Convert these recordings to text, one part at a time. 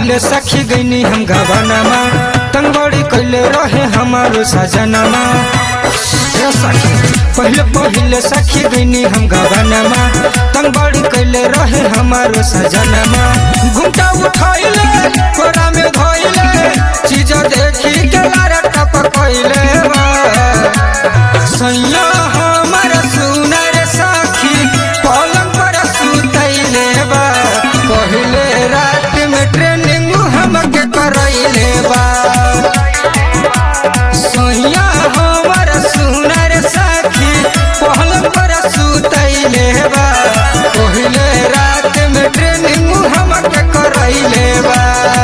पहले सखी गईनी हम गवनमा तंगड़ी कैले रहे हमारो सजनमा ए सखी पहले पहले सखी गईनी हम गवनमा तंगड़ी कैले रहे हमारो सजनमा घुमटा उठैले कोरा में धोइले चीज देखी के लारा टप कैले बा सैया हमर सुनर साखी पलंग पर सुतैले बा पहले रात में ट्रेनिंग हमके करैले बा सैया हमर सुनर साखी पलंग पर सुतैले बा पहले रात में ट्रेनिंग हमके करैले बा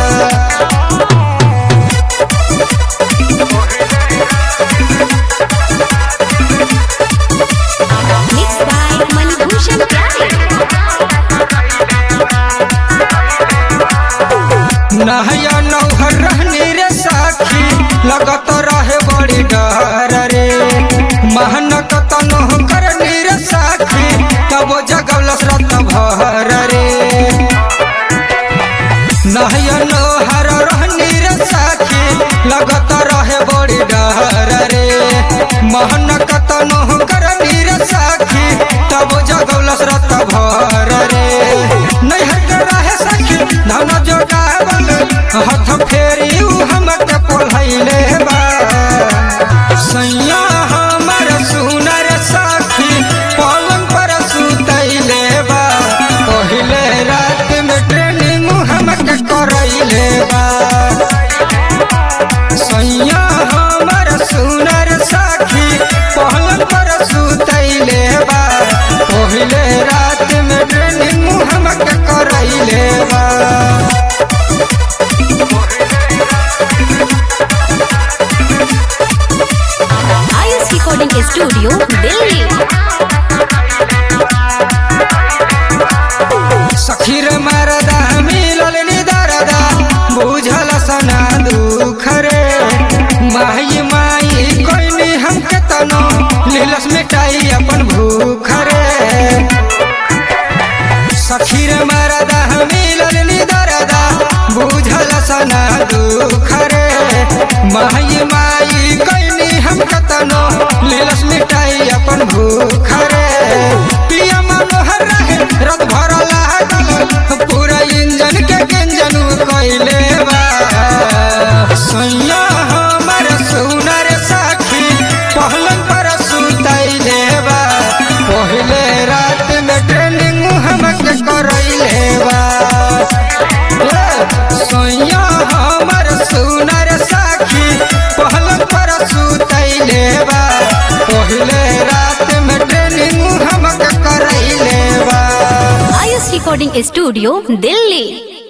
Mixed by Manibhushan Pyare. नहया नौहर रहने रे साखी लगत रहे बड़ी डर रे महनक तनो करनी रे साखी तब जगल श्रत भर रे नहया नौहर रहने रे साखी लगत रहे बड़ी डर रे महनक तनो करनी रे साखी तब जगल श्रत भर रे नैहर के रहे साखी धन जोगावल हाथ फेरी उ हमके पोलैले बा सैया हमर सुनर साखी पलंग पर सुतैले बा पहिले रात में ट्रेनिंग हमके करैले बा सैया हमर सुनर साखी पलंग पर सुतैले बा पहिले रात में ट्रेनिंग हमके करैले बा IS Recording Studio, Delhi. सखीर मरदा मिलल निदरदा बुझल सना दुख रे माई माई कोइनी हमके तनो लीलस मिटाई अपन भूख रे सखीर मरदा मिलल निदरदा बुझल सना दुख रे माई माई कोइनी हमके तनो लीलस मिटाई अपन भूख रे पिया मनोहर रहे रत भर लागल पूरा इंजन के गंजन कैले बा सैया हमर सुनर साखी पहलंग पर सुतैले बा पहले रात में ट्रेनिंग हमके करैले बा ए, सैया हमर सुनर साखी पहलंग पर सुतैले बा पहले रात में ट्रेनिंग हमके करैले बा IS Recording Studio, Delhi.